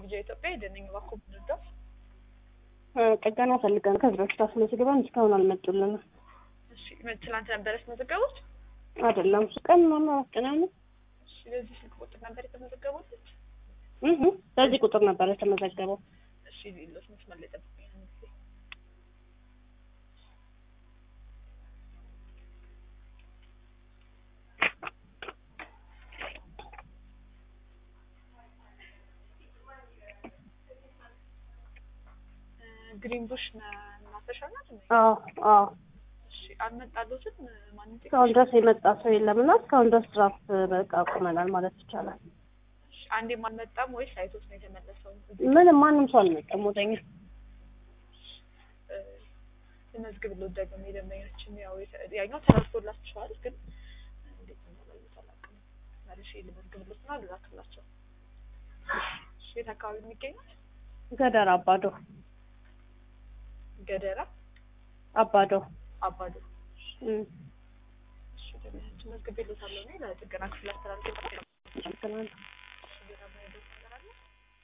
ልጅ ኢትዮጵያ የደነኝ ባኮ ብንርዳው ጥገና ፈልገን ከዚህ በፊት አስመዝግበን እስካሁን አልመጡልንም። እሺ ትላንት ነበር ያስመዘገቡት? አይደለም ቀን ምናምን አራት ቀን አይሆንም። እሺ በዚህ ስልክ ቁጥር ነበር የተመዘገቡት? እህ በዚህ ቁጥር ነበር የተመዘገበው። እሺ ሌሎች መስመር ላይ ጠብቁኝ አንድ ጊዜ። ግሪን ቡሽ መናፈሻ ናት እንዴ? አዎ አዎ። እሺ አልመጣሉትም ማንም እስካሁን ድረስ የመጣ ሰው የለም እና እስካሁን ድረስ ድራፍት በቃ አቁመናል ማለት ይቻላል። እሺ አንዴም አልመጣም ወይስ አይቶት ነው የተመለሰው? ምንም ማንም ሰው አልመጣም ወደኛ። ልመዝግብሎት ደግሞ የደንበኞችን ያው የተ- ያኛው ተላልፎላችኋል፣ ግን እንዴት እንዳላዩት አላውቅም። መልሼ ልመዝግብሎት እና ልላክላቸው። እሺ የት አካባቢ ነው የሚገኘው? ገደር አባዶ ገደራ አባዶ አባዶ። እም። እሺ ደንበኞችን መዝግቤሎታለሁ እኔ ለጥገና ክፍል አስተላልፌ